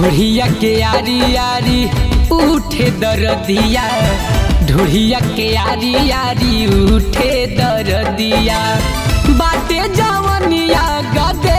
ढोढ़िया के आरी आरी उठे दरदिया ढोढ़िया के आरी आरी उठे दरदिया बाटे जवनिया गदे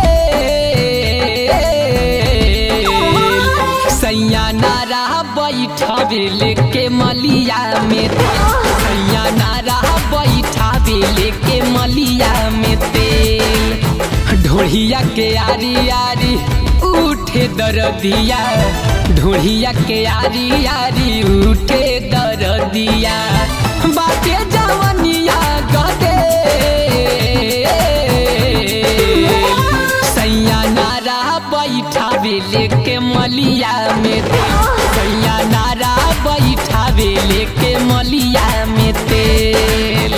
सैया नारा बैठावे लेके मलिया में तेल सैया नारा बैठावे लेके मलिया में तेल ढोढ़िया के आरी आरी उठे दरदिया ढोढ़िया के आरी आरी उठे दरदिया बाटे जवनिया गदे सैया नारा बैठावे लेके मलिया में तेल सैया नारा बैठावे लेके मलिया में तेल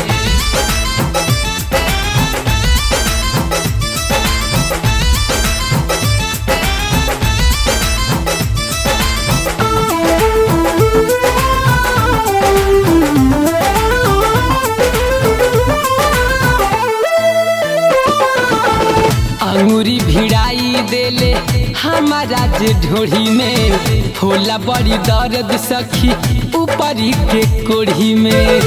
अंगूरी भिड़ाई देले हमारा जे ढोढ़ी में होला बड़ी दर्द सखी ऊपरी के कोढ़ी में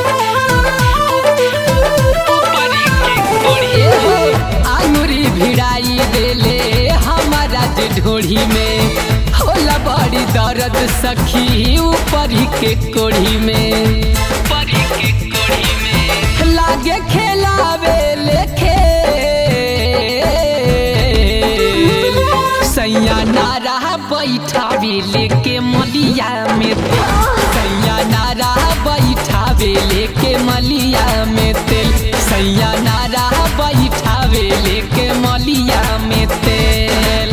अंगूरी भिड़ाई देले हमारा जे ढोढ़ी में होला बड़ी दर्द सखी ऊपरी के कोढ़ी में ऊपरी के कोढ़ी में लागे खेलावे लेखे सैया नारा बैठावे लेके मलिया में तेल सैया नारा बैठावे लेके मलिया में तेल सैया नारा बैठावे लेके मलिया में तेल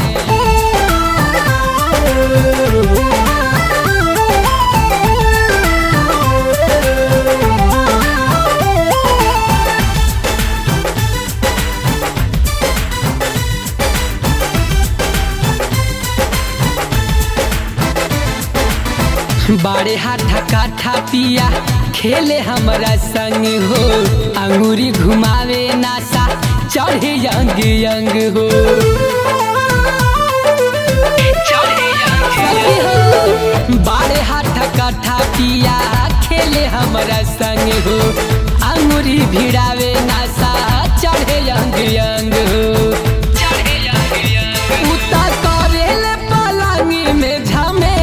बाड़े हाथा काठा पिया खेले हमरा संग हो अंगूरी घुमावे नासा चढ़े यंग यंग हो सखी हो, बाड़े हाथा काठा पिया खेले हमरा संग हो अंगूरी भिड़ावे नासा चढ़े यंग यंग हो उता करेले पलंगी में झमेल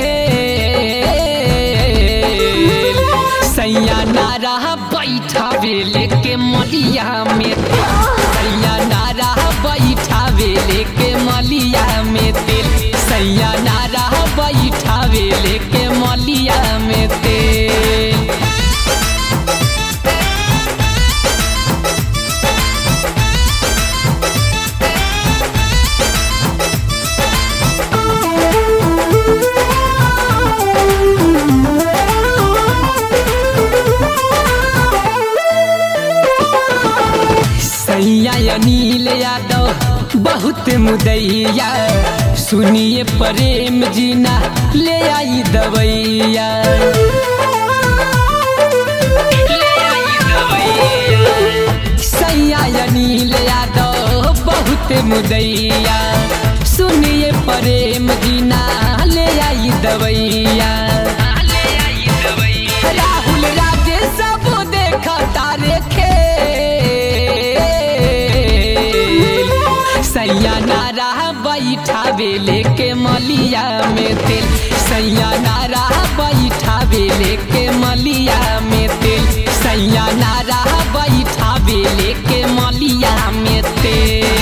सैया नारा बैठावे लेके मलिया में तेल सैया नारा बैठावे लेके मलिया में तेल सैया नारा बैठावे लेके मलिया में तेल सैया अनिल यादव बहुत मुदैया सुनिए प्रेम जीना ले आई दवैया सैया अनिल यादव बहुत मुदैया सुनिए प्रेम जीना ले आई दवैया राहुल राजे सब देखा तारे खेल सैया नारा बैठावे लेके मलिया में तेल सैया नारा बैठावे लेके मलिया में तेल सैया नारा बैठावे लेके मलिया में तेल